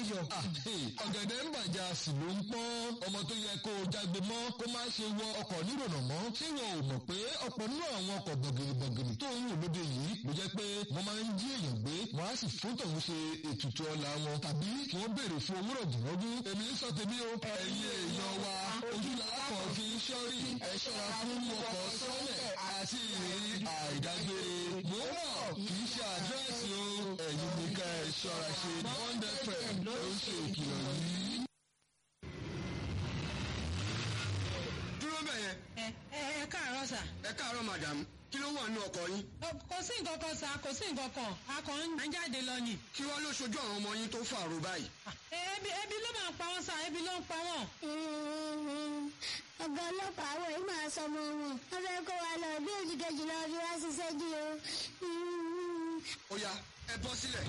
yọ. ọ̀gẹ̀dẹ̀ ń bàjẹ́ a sì ló ń pọ́n. ọmọ tó yẹ kó o jágbe mọ́ kó má ṣe wọ ọkọ̀ nírònà mọ́. ṣé wọn ò mọ̀ pé ọ̀pọ̀ nínú àwọn ọkọ̀ bọ̀gìnìbọ̀gìnì tó ń wò lóde yìí ló jẹ́ pé wọ́n máa ń jí èèyàn gbé wọ́n á sì fún tòun ṣe ètùtù ọlá wọn tàbí kí wọ́n béèrè fún owó rọ̀gùnrọ̀gùn. èmi ń sọ tèmi o ẹ̀yin èèyàn wa ojú làákọ̀ fi ń ṣọ́rí ẹ ṣọ́ra fún ọkọ̀ sọ́lẹ̀ àti ìrírí àìdágbére. mo mọ̀ kì í ṣe àdírẹ́sì o ẹ̀yin ní ká ẹ ṣọ́ra ṣe bond fm ló ń ṣe ìkìlọ̀ yìí. dúró bẹ́ẹ̀ yẹn ẹ ẹ ẹ káàárọ̀ sà. ẹ káàárọ̀ madam kí ló wà nínú ọkọ̀ yín kò sí nǹkan kan sà kò sí nǹkan kan a kàn ń jáde lọ ni. kí wọ́n ló ṣojú àwọn ọmọ yín tó fàrò báyìí. ebi ebi ló máa ń pa wọn sà ebi ló ń pa wọn. ọ̀gá ọlọ́pàá àwọn yìí máa sọ ọmọ wọn wọ́n fẹ́ kó wa lọ bí oṣù kejì lọ fi wá ṣiṣẹ́ jù o. ó yá ẹ bọ́ sílẹ̀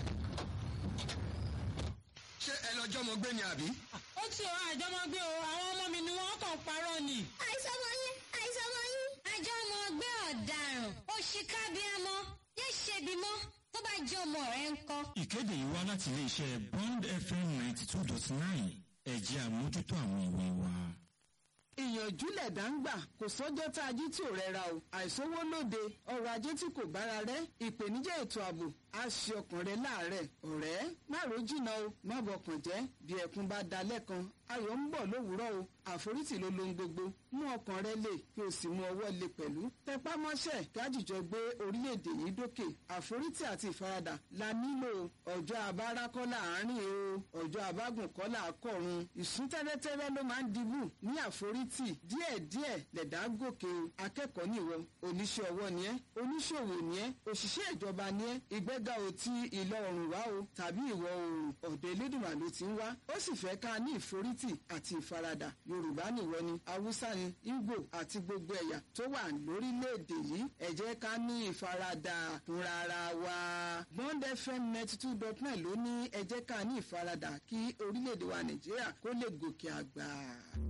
ṣé ẹ lọ́jọ́ mọ gbé ni àbí. ó ti ọ àjọmọgbé o àwọn ọmọ mi ni wọn kàn parọ́ ni. àìsàn ọmọ yín àìsàn ọmọ yín. àjọ ọmọ ọgbẹ́ ọ̀daràn òṣìkàbíàmọ́ yóò ṣebi mọ́ tó bá jẹ́ ọmọ rẹ̀ ń kọ́. ìkéde yìí wá láti iléeṣẹ́ bond fm ninety two dot nine ẹ̀jẹ̀ àmójútó àwọn ìwé wa. ìyànjú lẹ̀dá ń gbà kò sọ́jọ́ tá a jí tí ò rẹra o àìsówó lóde ọrọ̀ ajé tí kò bára rẹ̀ ìpèníjà ètò ààbò á ṣe ọkàn rẹ láàárẹ̀ ọ̀rẹ́ má ro jìnnà o má bọkàn jẹ́ bí ẹkún bá da lẹ́kan ayọ̀ ń bọ̀ lówùúrọ̀ o àforítì ló lohun gbogbo mú ọkàn rẹ lè kí o sì mú ọwọ́ lè pẹ̀lú tẹpá mọ́ṣẹ́ kájíjọ gbé orílẹ̀-èdè yìí dókè àforítì àti ìfaradà la nílò ọjọ́ abára kọ́ láàárín o ọjọ́ abágùn kọ́ làákọ̀run ìsún tẹ́lẹ́tẹ́lẹ́ ló máa ń dibù ní àforítì díẹ̀díẹ̀ lẹ̀dá gòkè o akẹ́kọ̀ọ́ nìwọ oníṣẹ́ ọwọ́ ni ẹ́ oníṣòwò ni ẹ́ òṣìṣẹ́ ìjọba ni ẹ́ ìgbéga ò ti ìlọ oòrùn wá o tàbí ìwọ̀ oòrùn ọ̀dọ̀ elédùnmá ló ti ń wá ó sì fẹ́ ká ní ìforítì àti ìfaradà yorùbá nìwọ ni haúsá ni ìgbò àti gbogbo ẹ̀yà tó wà lórílẹ̀‐èdè yìí ẹ jẹ́ ká ní ìfaradà fúnra ara wa bond fm ninety two dot nine ló ní ẹ jẹ́ ká ní ìfaradà kí orílẹ̀‐èdè wa nàìjíríà kó lè gòkè àgbà.